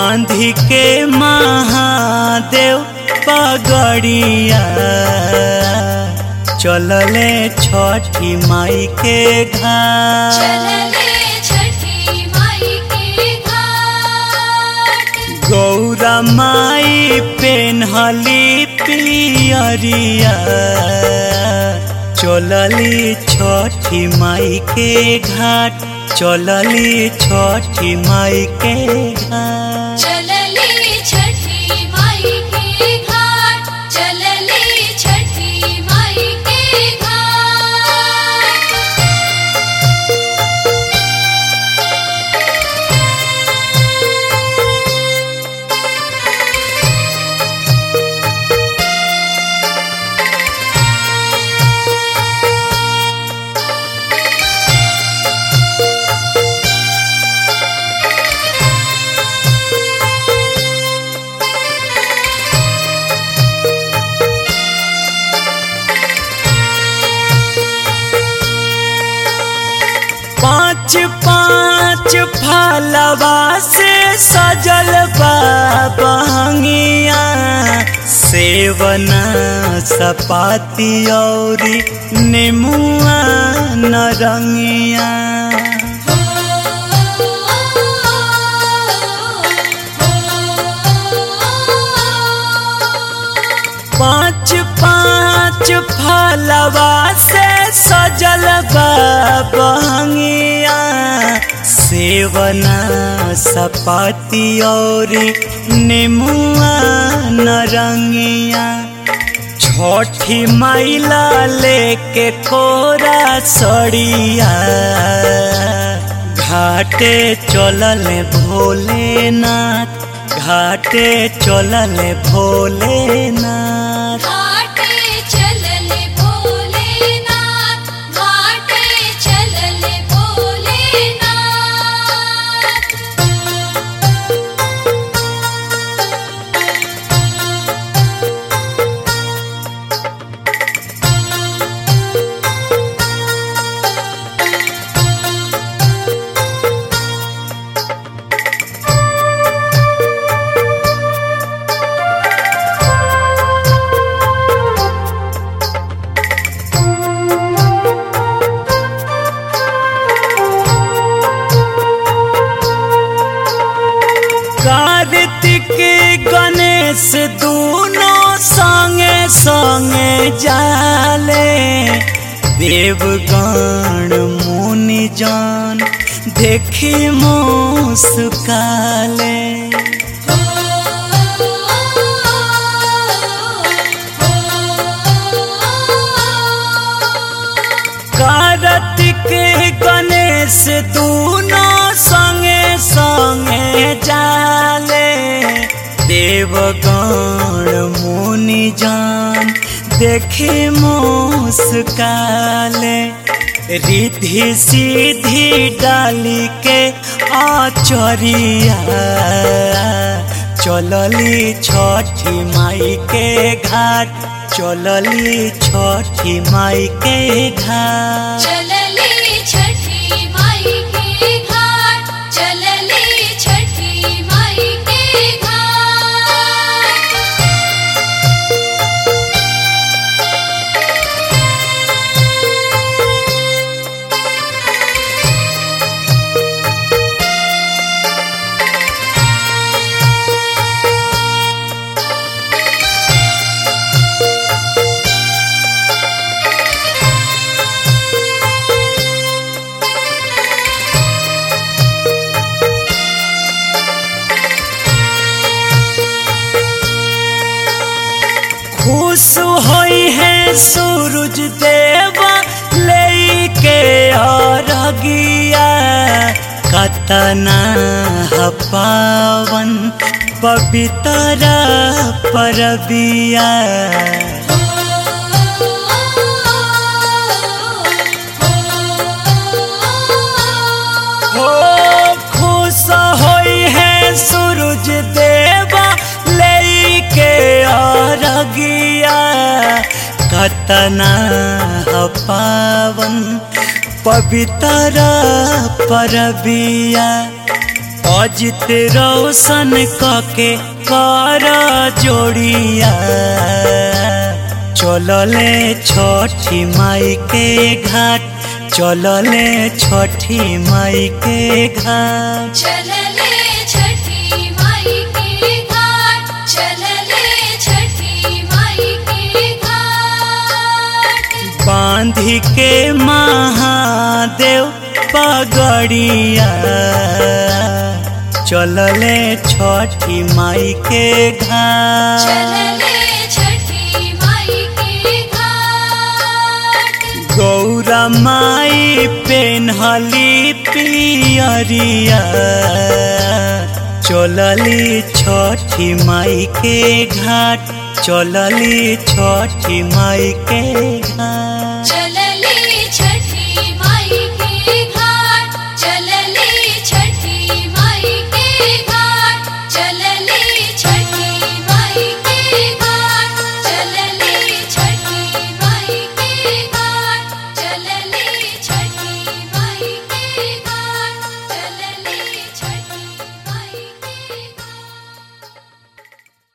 बांधी के महादेव पगड़िया चलले छठी माई के घाट चलले छठी माई के घाट गौरा माई पेन्हली पियरिया चलली छठी माई के घाट चलली छठी माई के घाट चलले छठी माई के घाट चलले छठी माई के घाट पाँच पाँच फलवा से सजल बा बहंगिया सेवना सपाती औरी नेमुआ नरंगिया पाँच पाँच फलवा से सजल बा बहंगिया सेवना सपाती और नेमुआ नरंगिया छठी मैला लेके कोरा सड़िया घाटे चलल भोलेनाथ घाटे चलल भोलेनाथ घाटे चलले भोलेनाथ घाटे चलले भोलेनाथ कार्तिक गणेश दोनों संगे संगे जाले देवगण मुनि जान देखी मुस्काले कार्तिक गणेश दोनों संगे संगे जाले देवगण मुनि जान देखे मुस्काले रिद्धि सीधी डाली के आचरिया चलली छठी माई के घाट चलली छठी माई के घाट चलले छठी माई के घाट चलले छठी माई के घाट खुश होई है सूरज देवा लेके अरगिया कतना ह पावन पवित्र परबिया हो खुश होई है सूरज देवा लेके अरगिया कतना ह पावन पवित्र परबिया अजित रोशन कके कर जोड़िया चलले छठी माई के घाट चलले छठी माई के घाट चलले छठी माई के घाट चलले छठी माई के घाट बांधी के महादेव पगड़िया चलले छठी माई के घाट चलले छठी माई के घाट गौरा माई पेन्हली पियरिया चलली छठी माई के घाट चलली छठी माई के घाट